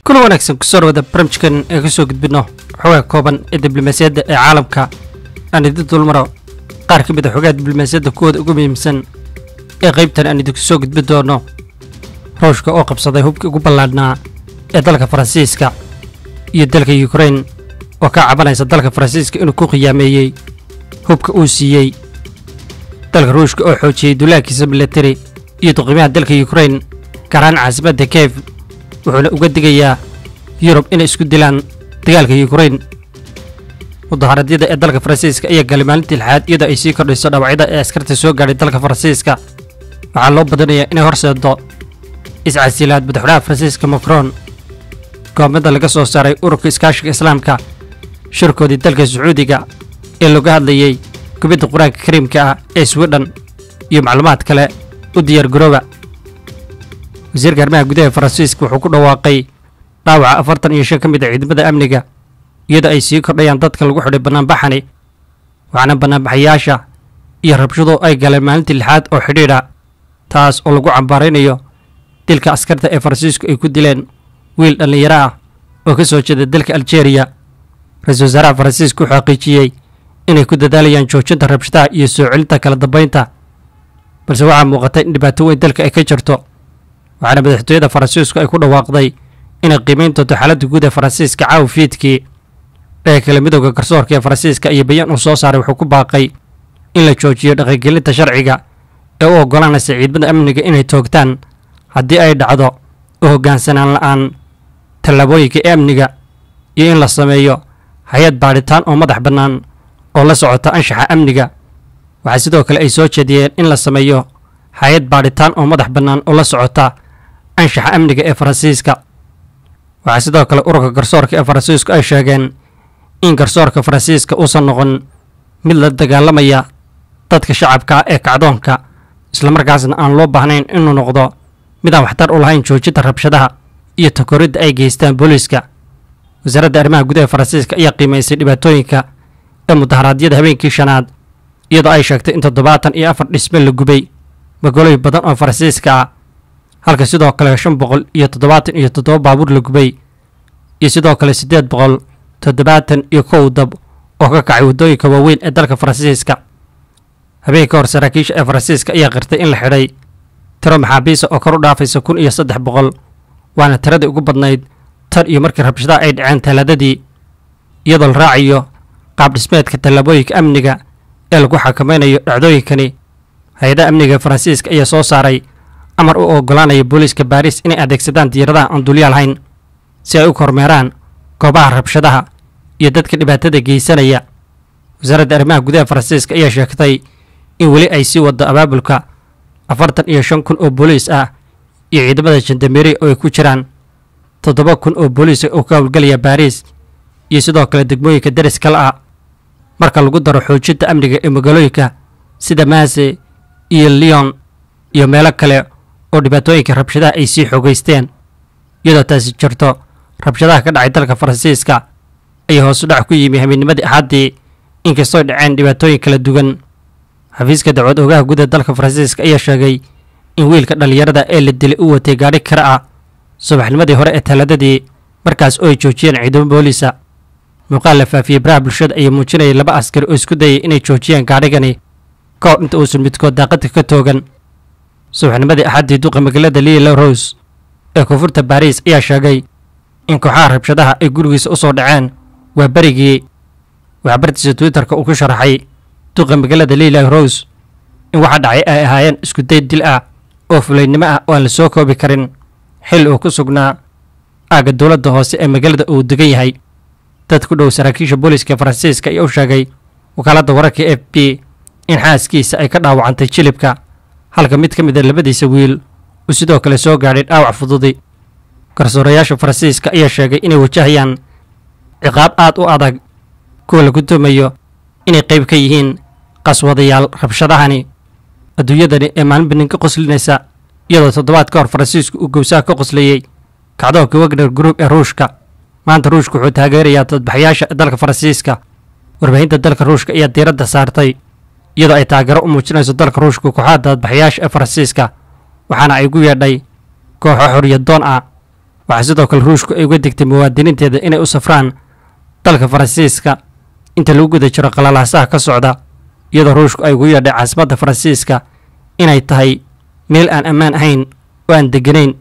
kuna wanaagsan kusoo dhawada barnamijkan ee kasoo gudbino xogaa kooban ee diblomaasiyadda ee caalamka aan idin dulmaro qaar ka mid a xogaha diblomaasiyadda kuwooda ugu muhiimsan ee qaybtan aan idinku soo gudbin doono ruushka oo qabsaday hubkii ugu ballaadhnaa ee dalka faransiiska iyo dalka yukrain oo ka cabanaysa dalka faransiiska inuu ku khiyaameeyey hubka uu siiyey dalka ruushka oo xoojiyey duulaankiisa milatari iyo duqiimaha dalka yukrain gaaraan caasimadda kiev wuxuuna uga digayaa yurub inay isku dilaan dagaalka yukrain mudaharadyada ee dalka faransiiska ayaa galay maalintii lixaad iyadoo ay sii kordhayso dhaawacyada ee askarta soo gaadhay dalka faransiiska waxaa loo badinayaa inay horseedo iscasilaad madaxweynaha faransiiska macron goomada laga soo saaray ururka iskaashiga islaamka shirkoodii dalka sacuudiga ee looga hadlayey gubidda qur-aanka kariimka ah ee swidhen iyo macluumaad kale u diyaar garooba wasiirka arrimaha gudaha faransiiska wuxuu ku dhawaaqay dhaawaca afartan iyo shan ka mid a ciidamada amniga iyadoo ay sii kordhayaan dadka lagu xidhay bannaanbaxani waxaana bannaanbaxayaasha iyo rabshadu ay galeen maalintii lixaad oo xidhiidha taas oo lagu cambaaraynayo dilka askarta ee faransiisku ay ku dileen wiil dhallinyaro ah oo ka soo jeeda dalka aljeeriya ra-iisul wasaaraha faransiiska wuxuu xaqiijiyey inay ku dadaalayaan joojinta rabshadaha iyo soo celinta kala dambaynta balse waxaa muuqata in dhibaato weyn dalka ay ka jirto waxaana madaxtooyada faransiisku ay ku dhawaaqday inay qiimayn doonto xaaladda guud ee faransiiska caawa fiidkii dhaga kale midooda garsoorka ee faransiiska iyo bayaan uu soo saaray wuxuu ku baaqay in la joojiyo dhaqangelinta sharciga ee u oggolaanaysa ciidamada amniga inay toogtaan haddii ay dhacdo u hoggaansanaan la'aan tallaabooyinka ee amniga iyo in la sameeyo hay-ad baadhitaan oo madax bannaan oo la socota anshaxa amniga waxaa sidoo kale ay soo jeediyeen in la sameeyo hay-ad baadhitaan oo madax bannaan oo la socota anshaxa amniga ee faransiiska waxaa sidoo kale ururka garsoorka ee faransiisku ay sheegeen in garsoorka faransiiska uusan noqon mid la dagaalamaya dadka shacabka ah ee kacdoonka islamarkaasna aan loo baahnayn inuu noqdo midaan waxtar u lahayn joojinta rabshadaha iyo takoridda ay geystaan booliiska wasaaradda arrimaha gudaha faransiiska ayaa qiimaysay dhibaatooyinka ee mudaharaadyada habeenkii shanaad iyadoo ay sheegtay in toddobaatan iyo afar dhisme la gubay magaalooyin badan oo faransiiska ah halka sidoo kale shan boqol iyo toddobaatan iyo toddoba baabuur la gubay iyo sidoo kale siddeed boqol toddobaatan iyo kow dab oo ka kacay waddooyinka waaweyn ee dalka faransiiska habeen ka hor saraakiisha ee faransiiska ayaa qirtay in la xidhay tiro maxaabiisa oo kor u dhaafaysa kun iyo saddex boqol waana tiradii ugu badnayd tan iyo markii rabshadaha ay dhaceen talaadadii iyadoo la raacayo qaab dhismeedka tallaabooyinka amniga ee lagu xakamaynayo dhacdooyinkani hay-adaha amniga faransiiska ayaa soo saaray amar u oggolaanaya booliiska baariis inay adeegsadaan diyaaradaha aan dulyaa lahayn si ay u kormeeraan goobaha rabshadaha iyo dadka dhibaatada geysanaya wasaaradda arrimaha gudaha faransiiska ayaa sheegtay in weli ay sii waddo abaabulka afartan iyo shan kun oo booliis ah iyo ciidamada jandameeri oo ay ku jiraan toddoba kun oo booliis oo ka howlgelaya baariis iyo sidoo kale degmooyinka deris kale ah marka lagu daro xoojinta amniga ee magaalooyinka sida maase iyo leon iyo meelo kale oo dhibaatooyinka rabshadaha ay sii xoogeysteen iyadoo taasi jirto rabshadaha ka dhacay dalka faransiiska ayaa hoosu dhac ku yimi habeenimadii axaddii inkastooy dhaceen dhibaatooyin kala duwan xafiiska dacwad oogaha gudaha dalka faransiiska ayaa sheegay in wiilka dhallinyarada ee la dilay u watay gaadhi kara ah subaxnimadii hore ee talaadadii markaas oo ay joojiyeen ciidamo booliisa muuqaal la faafiyey baraha bulshada ayaa muujinayay laba askari oo isku dayay inay joojiyaan gaadhigani ka hor inta uusan midkood daaqadka ka toogan subaxnimadii axaddii duqa magaalada lila rose ee koonfurta baariis ayaa sheegay in kooxaha rabshadaha ay gurigiisa u soo dhaceen waa berigii waxbartiisa twitterka uu ku sharaxay duqa magaalada lila rose in waxa dhacay ay ahaayeen iskuday dil ah oo fulaynimo ah oo aan la soo koobi karin xil uu ku sugnaa aagga dowladda hoose ee magaalada uu degan yahay dad ku dhow saraakiisha booliiska faransiiska ayaa u sheegay wakaaladda wararka f b in xaaskiisa ay ka dhaawacantay jilibka halka mid ka mid a labadiisa wiil uu sidoo kale soo gaadhay dhaawac fududi garsoorayaasha faransiiska ayaa sheegay inay wajahayaan ciqaab aad u adag kuwa lagu tumayo inay qayb ka yihiin qaswadayaal rabshadahani adduunyadani ee maalinba ninka qoslinaysa iyadoo toddobaad ka hor faransiisku uu gowsaha ka qoslayey kacdoonka wagner group ee ruushka maanta ruushka wuxuu taageerayaa dadbaxayaasha dalka faransiiska warbaahinta dalka ruushka ayaa diiradda saartay iyadoo ay taageero u muujinayso dalka ruushka kooxaha dadbaxayaasha ee faransiiska waxaana ay gu yeedhay kooxo xorriyadoon ah waxaa sidoo kale ruushku ay uga digtay muwaadiniinteeda inay u safraan dalka faransiiska inta lagu guda jiro qalalaasaha ka socda iyadoo ruushku ay ugu yeedhay caasimadda faransiiska inay tahay meel aan ammaan ahayn oo aan deganayn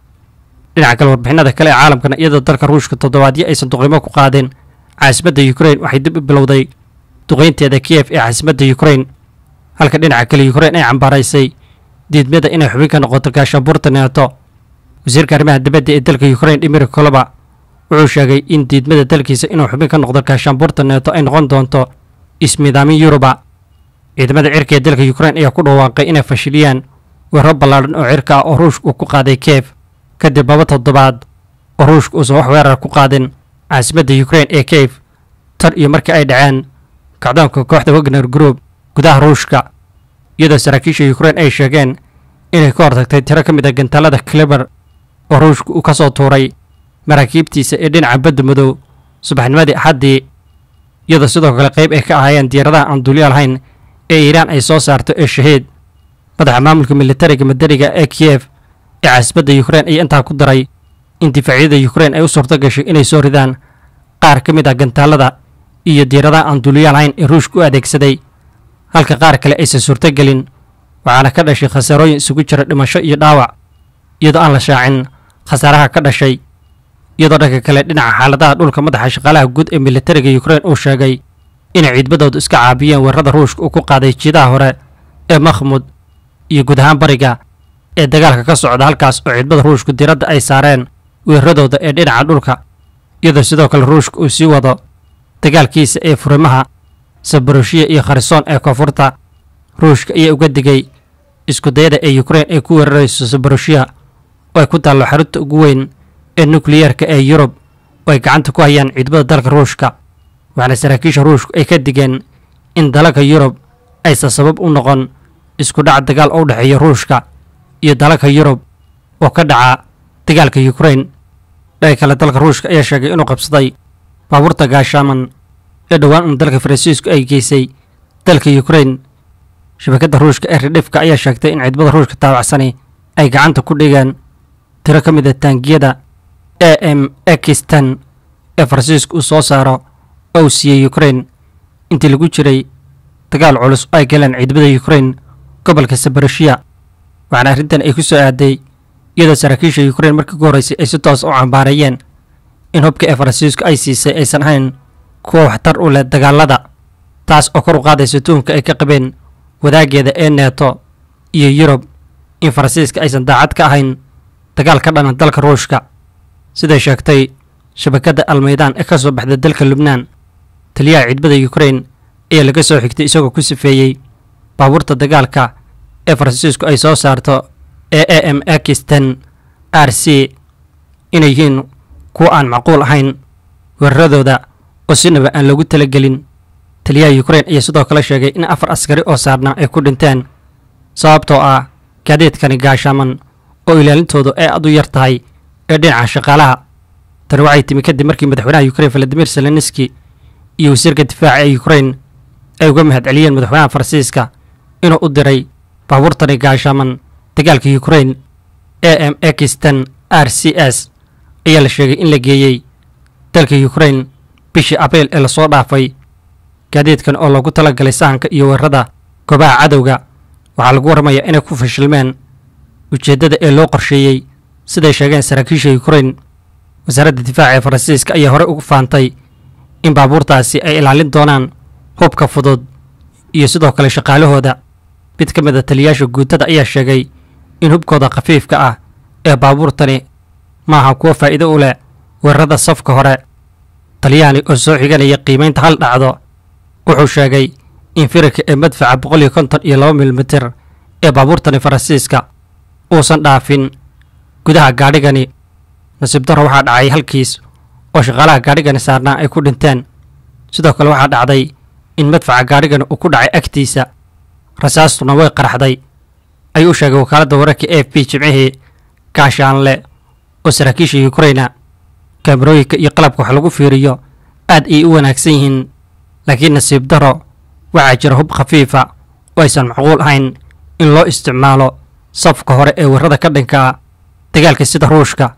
dhinaca kale warbixinada kale ee caalamkana iyadoo dalka ruushka toddobaadyo aysan duqeymo ku qaadeen caasimadda ukrain waxay dib u bilowday duqeynteeda kiyef ee caasimadda ukrain halka dhinaca kale ukrain ay cambaaraysay diidmada inay xubin ka noqoto gaashaanbuurta neeto wasiirka arrimaha dibadda ee dalka ukrain dhimir koloba wuxuu sheegay in diidmada dalkiisa inuu xubin ka noqdo gaashaanbuurta neeto ay noqon doonto ismiidaamin yuruba ciidamada cirka ee dalka ukrain ayaa ku dhawaaqay inay fashiliyaan weeraro ballaadhan oo cirka ah oo ruushka uu ku qaaday kiev kadib laba toddobaad oo ruushka uusan wax weerar ku qaadin caasimadda ukrain ee kiev tan iyo markii ay dhaceen kacdoonka kooxda wagner group gudaha ruushka iyadoo saraakiisha ukrain ay sheegeen inay ka hortagtay tiro ka mid a gantaalada kleber oo ruushka uu ka soo tuuray maraakiibtiisa ee dhinaca badda madow subaxnimadii axaddii iyadoo sidoo kale qayb ay ka ahaayeen diyaaradaha aan duulyo lahayn ee iiraan ay soo saarto ee shahiid madaxa maamulka militariga madaniga ee kiyef ee caasimadda ukrain ayaa intaa ku daray in difaacyada ukrain ay u suurto gashay inay soo ridaan qaar ka mid ah gantaalada iyo diyaaradaha aan duulyo lahayn ee ruushka u adeegsaday halka qaar kale aysan suurtogelin waxaana ka dhashay khasaarooyin isugu jira dhimasho iyo dhaawac iyadoo aan la shaacin khasaaraha ka dhashay iyadoo dhanka kale dhinaca xaaladaha dhulka madaxa shaqaalaha guud ee militariga ukrain uu sheegay inay ciidmadoodu iska caabiyeen weerarada ruushka uu ku qaaday jiidaha hore ee makhmud iyo guud ahaan bariga ee dagaalka ka socda halkaas oo ciidmada ruushku diradda ay saareen weeraradooda ee dhinaca dhulka iyadoo sidoo kale ruushka uu sii wado dagaalkiisa ee furimaha sabaroshiya iyo kharisoon ee koonfurta ruushka ayaa uga digay iskudayada ee ukrain ay ku weerarayso sabaroshiya oo ay ku taallo xarunta ugu weyn ee nukliyeerka ee yurub oo ay gacanta ku hayaan ciidamada dalka ruushka waxaana saraakiisha ruushku ay ka digeen in dalalka yurub aysan sabab u noqon isku dhac dagaal oo u dhexeeya ruushka iyo dalalka yurub oo ka dhaca dagaalka ukrain dhanka kale dalka ruushka ayaa sheegay inuu qabsaday baabuurta gaashaaman ee dhowaan un dalka faransiisku ay geysay dalka ukrain shabakadda ruushka ee ridhifka ayaa sheegtay in ciidamada ruushka taabacsani ay gacanta ku dhigeen tiro ka mid a taangiyada a m ekistan ee faransiisku uu soo saaro oo uu siiyey ukrain intii lagu jiray dagaal culus oo ay galeen ciidamada ukrain gobolka sabaroshiya waxaana arrintan ay ku soo aaday iyadoo saraakiisha ukrain markii ku horreysay ay si toos u cambaareeyeen in hubka ee faransiisku ay siisay aysan ahayn kuwa waxtar u leh dagaalada taas oo kor u qaadaysa tuhumka ay ka qabeen wadaageeda ee neeto iyo yurub in faransiiska aysan daacad ka ahayn dagaal ka dhana dalka ruushka siday sheegtay shabakadda almaydaan ee ka soo baxda dalka lubnaan taliyaha ciidamada ukrain ayaa laga soo xigtay isagoo ku sifeeyey baabuurta dagaalka ee faransiisku ay soo saarto ee a m ekistan r c inay yihiin kuwa aan macquul ahayn weeraradooda oo sinaba aan loogu talagelin taliyaha ukrain ayaa sidoo kale sheegay in afar askari oo saarnaa ay ku dhinteen sababtoo ah gaadiidkani gaashaaman oo ilaalintoodu ay aad u yar tahay ee dhinaca shaqaalaha tani waxay timi kadib markii madaxweynaha ukrain valadimir zelenski iyo wasiirka difaaca ee ukrain ay uga mahad celiyeen madaxweynaha faransiiska inuu u diray baabuurtani gaashaaman dagaalka ukrain a m ekistan r c s ayaa la sheegay in la geeyey dalka ukrain bishii abriil ee lasoo dhaafay gaadiidkan oo loogu talagalay sahanka iyo weerarada goobaha cadowga waxaa lagu warramayaa inay ku fashilmeen ujeeddada ee loo qorsheeyey siday sheegeen saraakiisha ukrain wasaaradda difaaca ee faransiiska ayaa horey ugu faantay in baabuurtaasi ay ilaalin doonaan hubka fudud iyo sidoo kale shaqaalahooda mid ka mid a taliyaasha guutada ayaa sheegay in hubkooda khafiifka ah ee baabuurtani maaha kuwo faa'iido u leh weerarada safka hore taliyahani oo soo xiganaya qiimaynta hal dhacdo wuxuu sheegay in firarka ee madfaca boqol iyo konton iyo laba milimitir ee baabuurtani faransiiska uusan dhaafin gudaha gaadhigani nasiib darro waxaa dhacay halkiis oo shaqaalaha gaadhigani saarnaa ay ku dhinteen sidoo kale waxaa dhacday in madfaca gaadhigani uu ku dhacay agtiisa rasaastuna way qaraxday ayuu u sheegay wakaaladda wararka a f b jimcihii gaashaanle oo saraakiisha ukraina kaamarooyinka iyo qalabka wax lagu fiiriyo aad ayay u wanaagsan yihiin laakiin nasiib darro waxaa jira hub khafiifa oo aysan macquul ahayn in loo isticmaalo safka hore ee weerarada ka dhanka ah dagaalka sida ruushka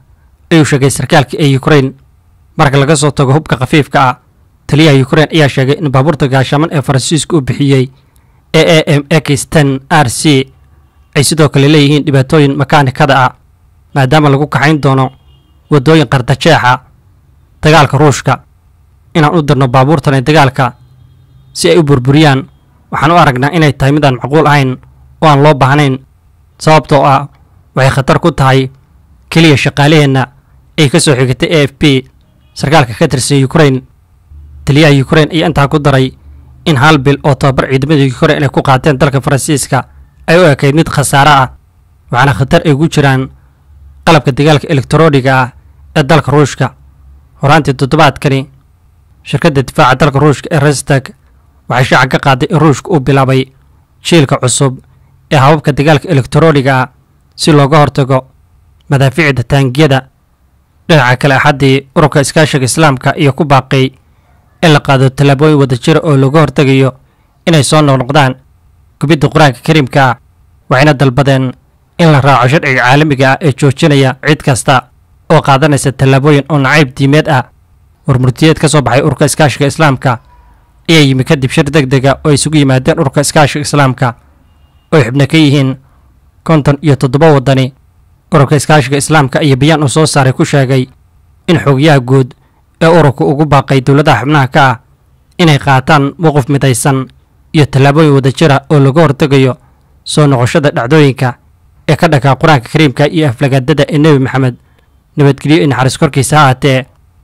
ayuu sheegay sarkaalka ee ukrain marka laga soo tago hubka khafiifka ah taliyaha ukrain ayaa sheegay in baabuurta gaashaman ee faransiiska uu bixiyey ee a m x ten r c ay sidoo kale leeyihiin dhibaatooyin makaanikada ah maadaama lagu kaxayn doono waddooyin qardajeexa dagaalka ruushka inaan u dirno baabuurtan ee dagaalka si ay u burburiyaan waxaan u aragnaa inay tahay mid aan macquul ahayn oo aan loo baahnayn sababtoo ah waxay khatar ku tahay keliya shaqaalaheenna ay ka soo xigatay a f b sarkaalka ka tirsan ukrain taliyaha ukrain ayaa intaa ku daray in hal bil oo tababar ciidamada ukrain ay ku qaateen dalka faransiiska ay u ekayd mid khasaare ah waxaana khatar ay ku jiraan qalabka dagaalka elektarooniga ah ee dalka ruushka horaantii toddobaadkani shirkadda difaaca dalka ruushka ee restag waxay shaaca ka qaaday in ruushka uu bilaabay jiilka cusub ee hababka dagaalka elektarooniga ah si looga hortago madaafiicda taangiyada dhinaca kale axaddii ururka iskaashiga islaamka iyo ku baaqay in la qaado tallaabooyin wadajira oo looga hortegayo inay soo noqnoqdaan gubidda qur-aanka kariimka ah waxayna dalbadeen in la raaco sharciga caalamiga ah ee joojinaya cid kasta oo qaadanaysa tallaabooyin oo nacayb diimeed ah warmurtiyeed ka soo baxay ururka iskaashiga islaamka ayaa yimi kadib shir deg dega oo ay isugu yimaadeen ururka iskaashiga islaamka oo ay xubno ka yihiin konton iyo toddoba waddani ururka iskaashiga islaamka iyo bayaan uu soo saaray ku sheegay in xoogyaha guud ee ururka ugu baaqay dowladaha xubnaha ka ah inay qaataan mowqif midaysan iyo tallaabooyin wadajira oo laga hortegayo soo noqoshada dhacdooyinka ee ka dhanka qur-aanka kariimka iyo aflagaadada ee nebi maxamed nabadgelyo iyo naxariis korkiisa ha haatee